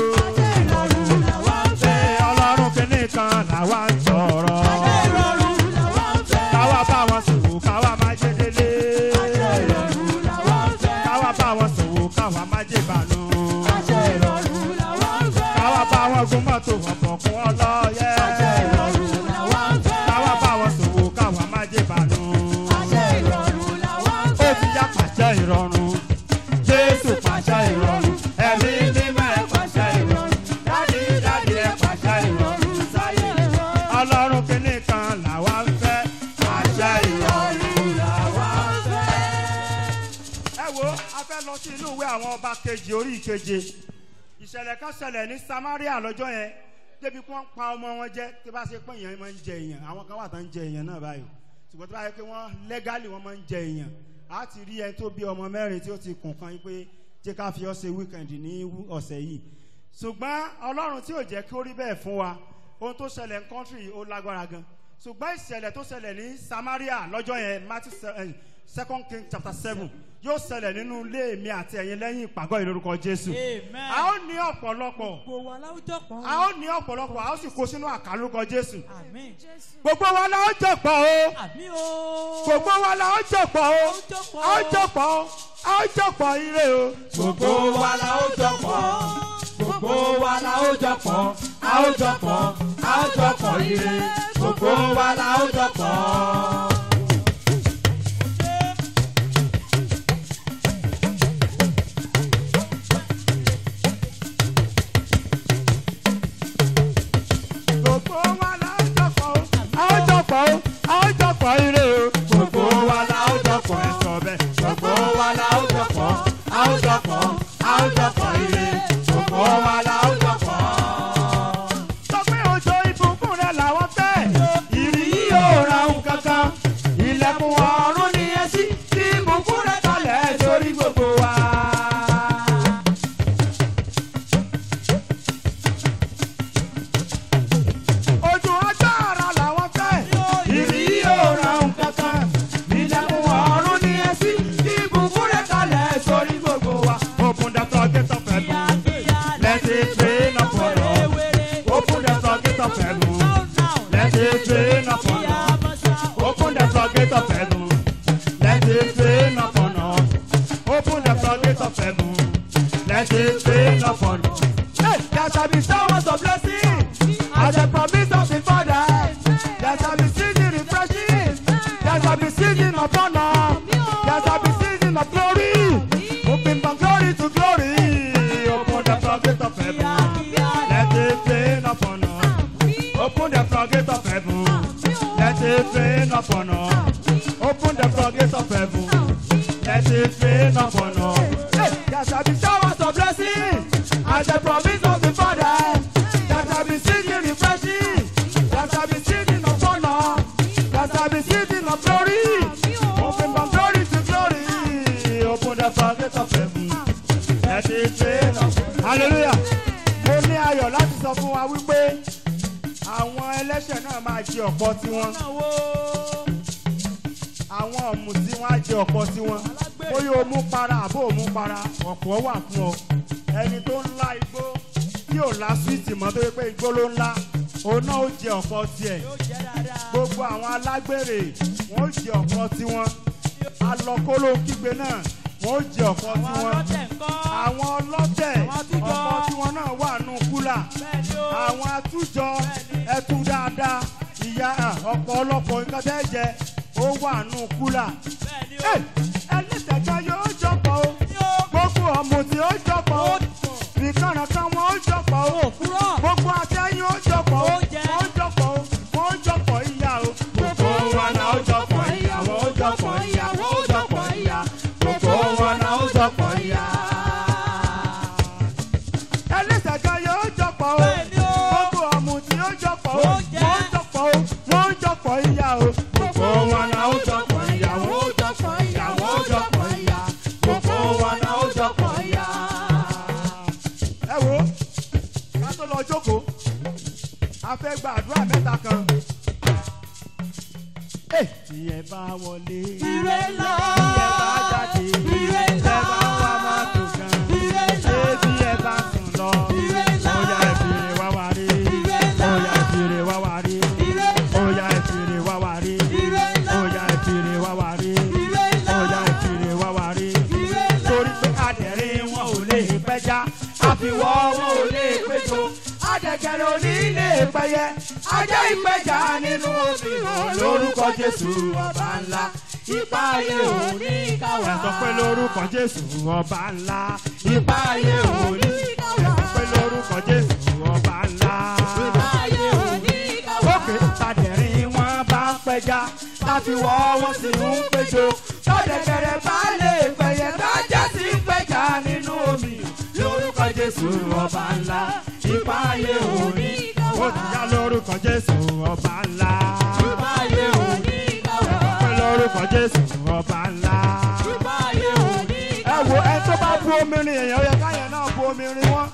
Hey, ọlọ́run kìíní kan làwa ń sọ̀rọ̀. káwa bá wọn sòwò káwa má jẹ délé. káwa bá wọn sòwò káwa má jẹ bànú. káwa bá wọn gun mọ́tò ọ̀pọ̀ kún ọlọ́yẹ. káwa bá wọn sòwò káwa má jẹ bànú. ó ti yá pàṣẹ ìrọ̀rùn. jésù pàṣẹ ìrọ̀rùn. ẹ̀mí mímọ́ ẹ̀ pàṣẹ ìrọ̀rùn. dádì dádì ẹ̀ pàṣẹ ìrọ̀rùn sáyé. ọlọ́run kìíní kan làwa ń fẹ́. àṣẹ ìrọ̀rùn làwa ń fẹ́. ẹ wo a fẹ́ lọ sí inú ìwé àwọn ọba kejì orí ìkeje ìṣẹ̀lẹ̀ kan ṣẹlẹ̀ ní samaria lọ́jọ́ yẹn débi kí wọ́n pa ọmọ wọn jẹ tí bá ṣe pé èèyàn máa ń jẹ èèyàn àwọn kan wà tó ń jẹ èèyàn náà báyìí ṣùgbọ́n tí bá yẹ pé wọ́n lẹ́gálì wọ́n máa ń jẹ èèyàn á ti rí ẹni tó bí ọmọ mẹ́rin tí ó ti kùn kan yín pé jẹ́ ká fi ọ́ ṣe wíkẹ̀ndì ní ọ̀sẹ̀ yìí ṣùgbọ́n ọlọ́run tí ò jẹ́ kí ó rí bẹ́ẹ̀ fún wa ohun tó ṣẹlẹ̀ ní kọ́ńtírì ó lágbára gan ṣùgbọ́n ìṣẹ̀lẹ̀ tó ṣẹlẹ̀ ní samaria lọ́jọ́ yẹn matthew se- eh, second king chapter seven yóò ṣẹlẹ̀ nínú ilé mi àti ẹ̀yin lẹ́yìn ìpàgọ́ ìlórúkọ jésù a ó ní ọ̀pọ̀lọpọ̀ a ó ní ọ̀pọ̀lọpọ̀ a ó sì kó sínú àkàlùkọ jésù gbogbo wa la ó jọ̀pọ̀ o gbogbo wa la ó jọ̀pọ̀ o a ó jọ̀pọ̀ o a ó jọ̀pọ̀ ire o gbogbo wa la ó jọpọ̀ gbogbo wa la ó jọpọ̀ a ó jọpọ̀ a ó jọpọ̀ ire gbogbo wa la ó jọpọ̀. gbogbo wa la ó jọ̀pọ̀ o a ó jọ̀pọ̀ o a ó jọ̀pọ̀ ire o gbogbo wa la ó jọpọ̀ ẹ sọ bẹ́ẹ̀ gbogbo wa la ó jọpọ̀ a ó jọpọ̀ a ó jọpọ̀ ire gbogbo wa la ó jọpọ̀. sọ pé òjò ìbùkún rẹ làwọn fẹ́ ìrì yìí yóò ra ohun kankan ilẹ̀kùn ọ̀run ni ẹ sí tí ìbùkún rẹ kalẹ̀ sórí gbogbo wa. floodgate of heaven. Let it rain upon us. Open the floodgate of heaven. Let it rain upon us. Hey, there shall be showers of blessing. As a promise of the Father. There shall be season refreshing. There shall be season of honor. There shall be season of glory. Moving from glory to glory. Open the floodgate of heaven. Let it rain upon us. Open the floodgate of heaven. Let it rain upon us. Open the floodgate of heaven. Let it rain upon us. Hey, there shall be showers of blessing. As the promise of the Father. There shall be season refreshing. There shall be season of honor. There shall be season of glory. Open from glory to glory. Open the floodgate of heaven. Let it rain upon us. Hallelujah. Mo ní ayọ̀ láti sọ fún wa wípé àwọn ẹlẹ́ṣẹ̀ náà máa jẹ ọ̀pọ̀ tiwọn àwọn ọ̀mùtí wọn á jẹ ọ̀pọ̀ tiwọn bóyá o mú para àbó o mú para ọ̀pọ̀ wà fún ọ ẹni tó ń lá igbó tí ò lá súwìtì mọ́ tó yẹ pé igbó ló ń lá òun náà ó jẹ ọ̀pọ̀ tiẹ̀ gbogbo àwọn alágbèrè wọn ó jẹ ọ̀pọ̀ tiwọn alọ́kóló kígbe náà wọn ó jẹ ọ̀pọ̀ tiwọn àwọn ọlọ́tẹ̀ ọ̀pọ̀ tiwọn náà wà nù kúlà àwọn atújọ ẹtú dáadáa ìyá ọ̀pọ̀ ọlọ́pọ̀ nǹkan tẹ́ jẹ ó wà nù kúlà. ẹlẹ́tẹ̀jọ́ yóò jọpọ̀ o gbogbo ọ̀mùtí ó jọpọ̀ o nìkànnà kan wọn ó jọpọ̀ o gbogbo atẹ́yìn ó jọpọ̀ o wọ́n ó jọpọ̀ o wọ́n ó jọpọ̀ ìyá o. gbogbo wa náà ó jọpọ̀ ìyá wọ́n ó jọpọ̀ ìyá wọ́n ó jọpọ̀ ìyá gbogbo wa náà ó jọpọ̀ ìyá. ẹlẹ́tẹ̀jọ́ yóò jọpọ̀ o gbogbo ọ̀mùtí ó jọpọ̀ o wọ́n ó jọpọ̀ o wọ́n ó jọpọ̀ ìyá o. gbogbo wa náà ó jọpọ̀ ìyá wọ́n ó jọpọ̀ ìyá wọ́n ó jọpọ̀ ìyá gbogbo wa náà ó jọpọ̀ ìyá. ẹ wo ká tó lọ jókòó a fẹ́ gba àdúrà mẹ́ta kan. Ẹ, tí ẹ bá wọlé Ire lọ. tí ẹ bá jáde Ire tí lọ. ẹ bá wá mọ́tò kan Ire lọ. ṣé bí ẹ bá sùn lọ Ire lọ. ó yá ẹ fìrè wá wá rí Ire lọ. ó yá ẹ fìrè wá wá rí Ire lọ. ó yá ẹ fìrè wá wá rí Ire lọ. ó yá ẹ fìrè wá wá rí Ire lọ. ó yá ẹ fìrè wá wá rí Ire lọ. torí pé adẹ̀rín wọn ò lè pẹ́já àfiwọ́ wọn ò lè péjọ adẹ̀gẹ̀rẹ̀ ò ní lè pẹ́yẹ ajá ìpẹ́jà nínú omi hàn lórúkọ Jésù ọba ńlá ipa ayé ò ní káwá. ẹ sọ pé lórúkọ Jésù ọba ńlá ipa ayé ò ní káwá. ẹ sọ pé lórúkọ Jésù ọba ńlá. Òkè tàdẹ̀rín wọn bá ń pẹja láti wọ́ wọn sì ń péjọ. Tọ́dẹ̀kẹ̀rẹ̀ bá lè pẹ̀yẹ kájá sí ń pẹja nínú omi. Lórúkọ Jésù ọba ńlá, ipa ayé òní. Ó ti yá lórúkọ Jésù ọba ńlá. Ipa ayé òní. Pé lórúkọ Jésù ọba ńlá. Ẹ wo ẹ tó bá bu omi rin èèyàn ó yẹ káyọ̀ náà bu omi rin wọn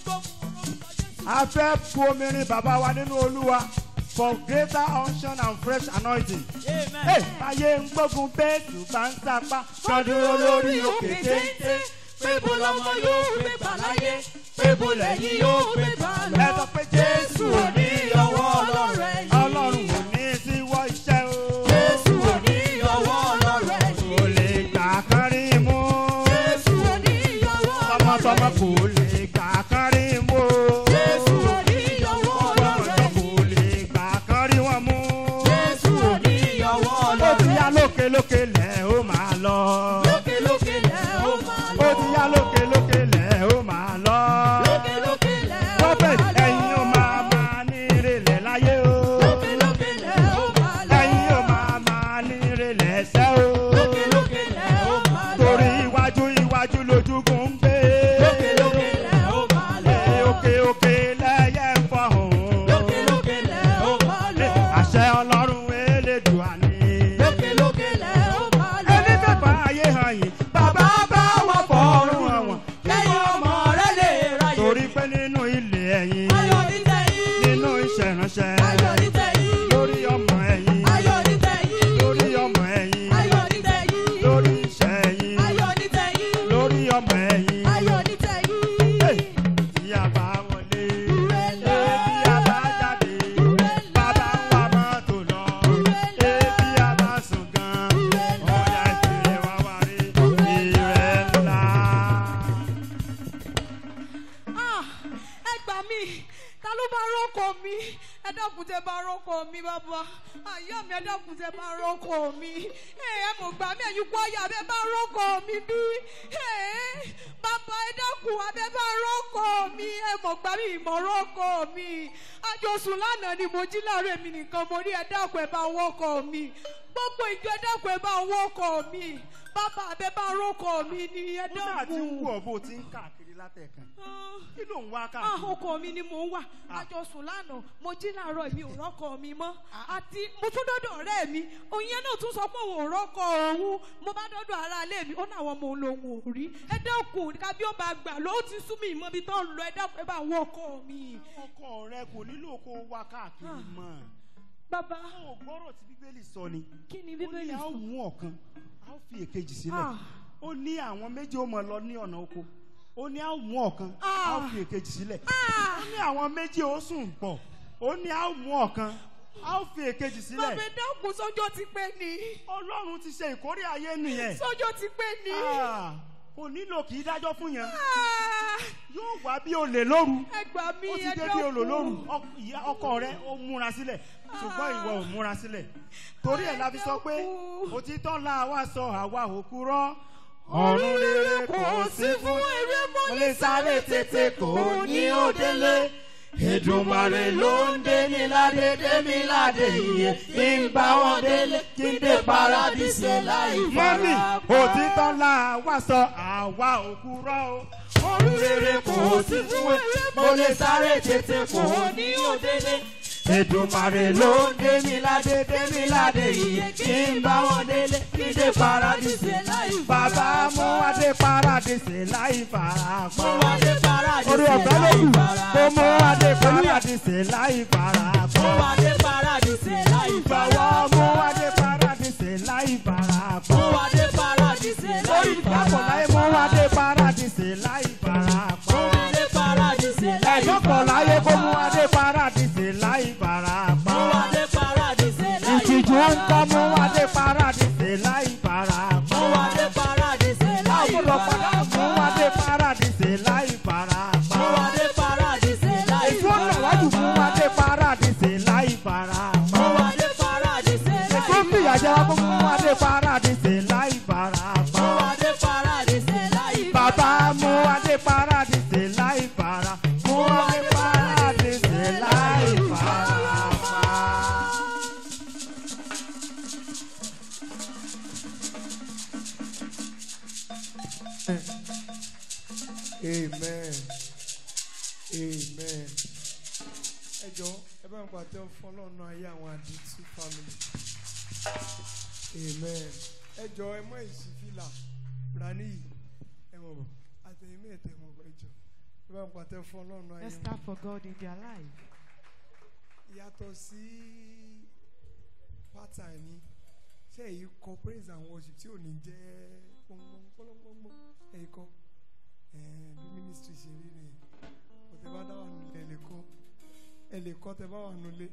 a fẹ́ bu omi rin bàbá wa nínú olúwa for greater unction and fresh anointing. Hey, ayé ń gbógun bẹ́ẹ̀sù bá ń sapá kan dúró lórí òkè téńté. Pébo lọmọ yóò gbé gbà láyé, pébo lẹ́yìn yóò gbé gbà lọ. Ẹ sọ pé Jésù ò ní ọwọ́ ọlọ́run ẹ̀yìn. Ọlọ́run ò ní síwọ́ iṣẹ́ o. Jésù ò ní ọwọ́ ọlọ́run ẹ̀yìn. Kò lè gbà kán rí mú. Jésù ò ní ọwọ́ ọlọ́run Tọmọtọmọ ẹ̀yìn. kò lè gbà kán rí mú. Jésù ò ní ọwọ́ ọlọ́run Ọmọdé kò ẹ̀yìn. lè gbà kán rí wọn mú. Jésù ò ní ọwọ́ Ó ti ọlọ́run yá ẹ̀yìn. lókè lókè lẹ̀ ó máa lọ. Lókè lókè lẹ̀ ó máa lọ. Ó ti yá lókè lókè lẹ̀ ó máa lọ. Lókè lókè lẹ̀ ó Prophet máa lọ. ẹ̀yin ó máa máa ní ìrẹ̀lẹ̀ ẹ dákun tẹ bá rọ́kọ̀ mi ẹ ẹ mọ̀ gbà mí ẹ̀yin kọ́ ọ̀yà bẹ́ẹ̀ bá rọ́kọ̀ mi bí ẹ bàbá ẹ dákun abẹ́ bá rọ́kọ̀ mi ẹ mọ̀ gbà mí ìmọ̀ rọ́kọ̀ mi àjọsùn lánàá ni mo jí láàárọ̀ èmi nìkan mo rí ẹ dákun ẹ bá wọ́kọ̀ mi gbogbo ìjọ ẹ dákun ẹ bá wọ́kọ̀ mi bàbá abẹ́ bá rọ́kọ̀ mi ni ẹ ó sáà ti ń dákun. wù ọ́ bó ti ń káàkiri látẹ̀kan Ah. kí ló ń wá Ah, káàkiri. ọkọ mi ni mò ń wà àjọsùn lánàá mo jí láàárọ̀ mi ò rọ́kọ mi mọ́ àti mo tún dọ́dọ̀ ọ̀rẹ́ mi òun yẹn náà tún sọ pé òun ò rọ́kọ òun mo bá dọ́dọ̀ ara ilé mi ó ní àwọn ọmọ òun lòun ò rí ẹ dákun ká bí ó bá gbà ló ti sú mi ìmọ̀ ibi tó ń lọ ẹ dákun ẹ bá wọ ọkọ mi. ọkọ rẹ kò nílò kó o wá káàkiri mọ́ bàbá ó gbọ́rọ̀ tí bíbélì sọ ni kí ni ó ní bíbélì a ó sọ. mú ọ̀kan a ó fi èkejì sílẹ̀ Ah. ó ní àwọn méjì ó mọ̀ lọ ní ọ̀nà oko ó ní a ó mú ọ̀kan a ó Ah. fi èkejì sílẹ̀ Ah. ó ní àwọn méjì ó sùn pọ̀ ó ní a ó mú ọ̀kan a ó fi èkejì sílẹ̀ bàbá ẹ dákun sọ́jọ́ ti pẹ́ ni ọlọ́run ti ṣe ìkórè ayé nìyẹn sọ́jọ́ ti pẹ́ ni. Ah, kò nílò kì í dájọ́ fún yẹn Ah. yóò wá bí olè lóru ẹ gbà mí ó ti ẹ dé bí olè lóru dákun. Ọk- ìyá- ọkọ rẹ ó múra sílẹ̀ ṣùgbọ́n ìwọ ò múra sílẹ̀ torí ẹ̀ la fi sọ pé dákun. òtítọ́ la wá sọ àwa òkú rọ́ ọ̀run rere kò sí fún eré mo lè sáré tètè kò ní ó délé Èdùmàrè ló ń dé ní ládé dé mi ládé iye kí n bá wọn délé kí n dé paradíṣe láì mọ́mí òtítọ́ la wá sọ àwa òkú rọ́ o ọ̀run rere kò sí fún mo lè sáré tètè kò ní ó délé Èdùmàrè ló ń dé mi ládé dé mi ládé iye kí n bá wọn délé kí n dé paradíṣe láì bàbá mú adé paradíṣe láì fara pa orí ọ̀gá ló kù kó mú adé paradíṣe láì fara pa jọ̀wọ́ mú adé paradíṣe láì fara pa lórí ìgbàpọ̀ láyé mú adé paradíṣe láì fara pa ẹ̀yọ́pọ̀ láyé kó mú adé paradíṣe láì fara pa ìtìjú ń kọ́ mú adé paradíṣe láì fara pa àbúrò padà mú adé paradíṣe láì fara pa ètò ọ̀nà wájú mú adé paradíṣe láì fara pa ètò fìyàjẹ́ wá kó mú adé paradíṣe láì fara pa. Bàbá mú adé paradíṣe láì fara. Mú adé paradíṣe láì fara pa. amen amen ẹ jọ ẹ bá ń pàtẹ fún ọlọ́run ayé àwọn àdìtú family amen ẹ jọ ẹ mọ èsì fìlà rani yìí ẹ mọ̀ bọ̀ àtẹ̀yìn mẹ́tẹ̀ mọ̀ bọ̀ ẹ jọ ẹ bá ń pàtẹ fún ọlọ́run ayé Let's wọn. start for God in their life. yàtọ̀ sí pátá ní ṣé èyí kọ praise and worship tí ò ní jẹ́ pọ́npọ́npọ́npọ́npọ́ èyí kọ ẹ̀ẹ́n bí ministry ṣe rí nìyẹn kò tẹ bá dá wà nulẹ̀ ẹ lè kọ́ ẹ lè kọ́ tẹ bá wà nulẹ̀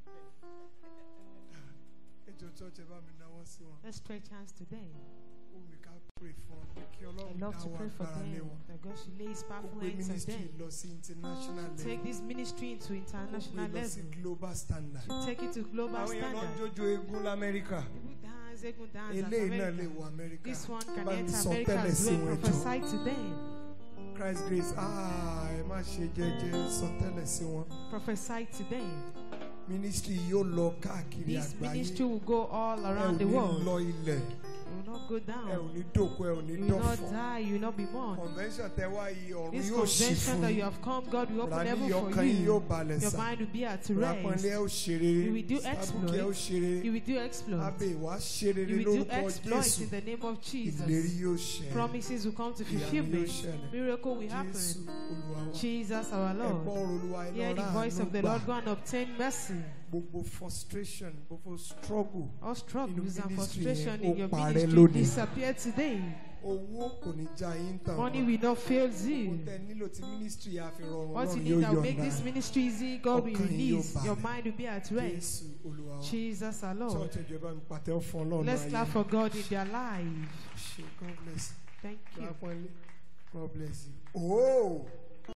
ẹ jọ church ẹ bá mi náwó sí wọn Let's stretch hands to them. ó mi ká pray fún ọ pé kí I ọlọ́run love dá to wà pray for gbára lé them. wọn That God should lay His ó powerful gbé hands on ministry them. lọ sí international Take level this ministry into ó international gbé lọ sí level. global standard Take it to global àwọn èèyàn lọ ń standard. jójó eégún lamẹ́ríkà. People dance, Egun dance as eléyìí náà lè America. wọ amẹ́ríkà This one can bá mi enter sọ America tẹ́lẹ̀ as sí well. wọn jọ Prophesy to them. christ grace ah ẹ má ṣe jẹ́jẹ́ sọ tẹ́lẹ̀ sí wọn Prophesy to them. ministry yóò lọ káàkiri This àgbáyé ministry will go all ẹ ò around the ní world. lọ ilẹ̀ It will not go ẹ ò down. ní dòkú ẹ ò ní You will not dọ̀fọ̀ die. You will not be born. convention tẹ wá yìí ọ̀run This yóò ṣí convention fún that you yín have come, God will open rani heaven ọkàn for yín yóò you. balẹ̀ Your sá mind will be at rapanlé ẹ rest. ó ṣe rere You will do sábùkẹ́ ẹ ó exploits. ṣe rere You will do exploits. abẹ́ ìwà ṣe rere You will do lórúkọ exploits jésù in the name of ìlérí Jesus. yóò ṣẹ Promises will come to ìyanu yóò fulfillment. ṣẹlẹ̀ Miracle will jésù happen. olúwa wa Jesus our ẹ gbọ́ Lord. ọ̀rọ̀ olúwa ẹ Hear lọ the rà voice àánú of the gbà. Lord. Go and obtain mercy. gbogbo frustration gbogbo struggle All struggles and ministry frustration yẹn, in ó your parẹ́ ministry lónìí. disappear today. owó kò ní já yín tàn Money mọ́. will not fail Gbogbo you. tẹ nílò tí ministry yà fi rọrùn What you Ọlọ́run need yóò that will make yọ̀ǹda this ministry easy, God will Ọkàn yín yóò release. Your balẹ̀. mind will be at rest. jésù olúwa wa Jesus our Lord. church ìjọba mi pàtẹ́ fún ọlọ́run Let's ayé clap for God in their life. ṣe god bless Thank you you. god bless you god bless you. oh